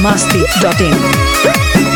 masti.in.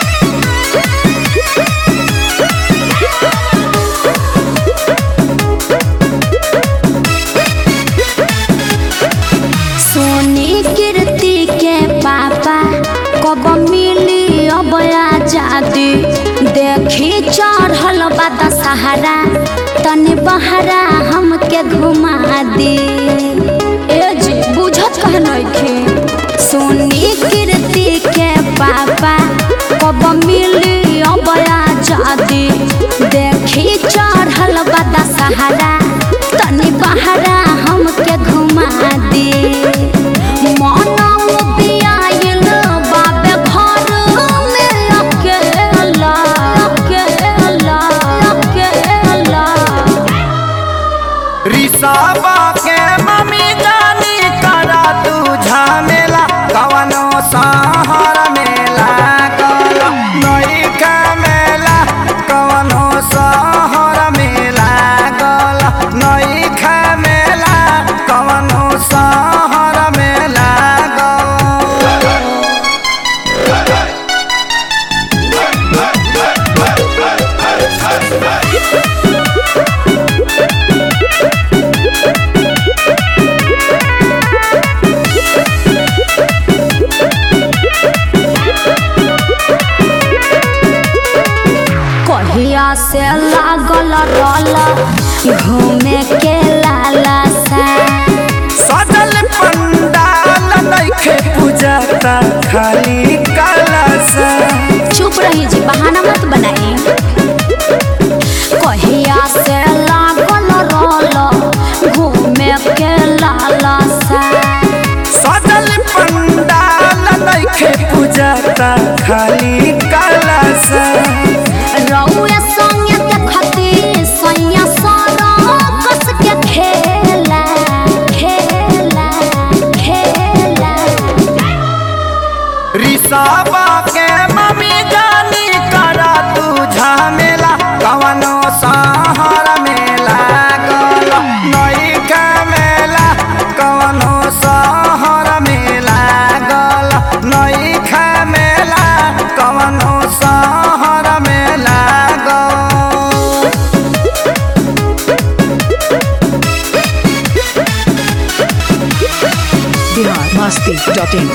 सोनी कीर्ति के पापा कब मिली अब आजादी देखी चढ़ल बा दशहरा तनी बहरा हमके घुमा दी ए जी बुझत कह नइखे सोनी कीर्ति के पापा कब मिली अब आजादी देखी चढ़ल बा दशहरा तनी बहरा हमके घुमा दी मनौ बियाइल बाबे घर में अकेला अकेला अकेला रिसाबा के मम्मी जानी करा तू झमेला कवनो सहर मेला गल नई के मेला कवनो सहर मेला गल नई के मेला कवनो सहर मेला गल कहिया से लागल रल घूमे के लाला सा सजल पंडाल नइखे पूजा का खाली कलश चुप रही जी बहाना मत बनाई कहिया से लागल रल घूमे के लाला सा सजल पंडाल नइखे पूजा का खाली कलश रउए संगे देखती सैया सारा कस के खेला खेला खेला रिसाबा के मम्मी जानी करा तू झमेला कवनो सहर मेला गल नई के मेला कवनो सहर मेला गल नई के मेला कवनो सहर मेला गल Bihar masti.in.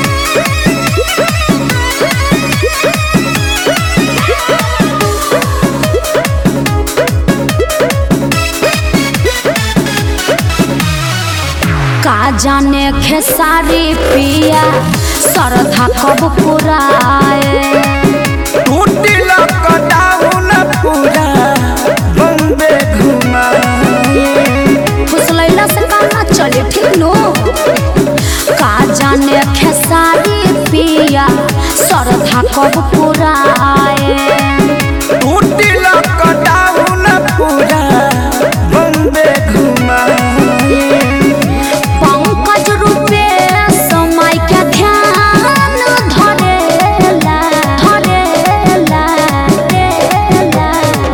का जाने खेसारी पिया सरधा कब पुराए टूटी लॉकडाउन पूरा बम्बे घुमाए फुसलैला से काम ना चले ठीक नो का जाने खेसारी पिया सरधा कब पुराए टूटी लॉकडाउन पूरा बम्बे घुमाए पंकज रूपे समय के ध्यान धरेला धरेला धरेला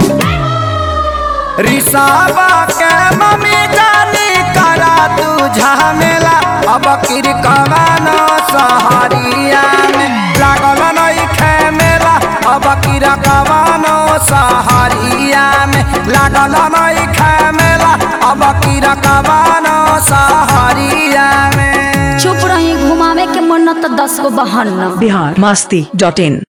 रिसाबा के मम्मी जानी करा तू झमेला अब किर कवानो सहरिया में लागल नई खेमेला अब किर कवानो सहरिया में लागल नई खेमेला अब किर कवानो सहरिया में चुप रही घुमावे के मन न तो दस गो बहन न Bihar masti.in.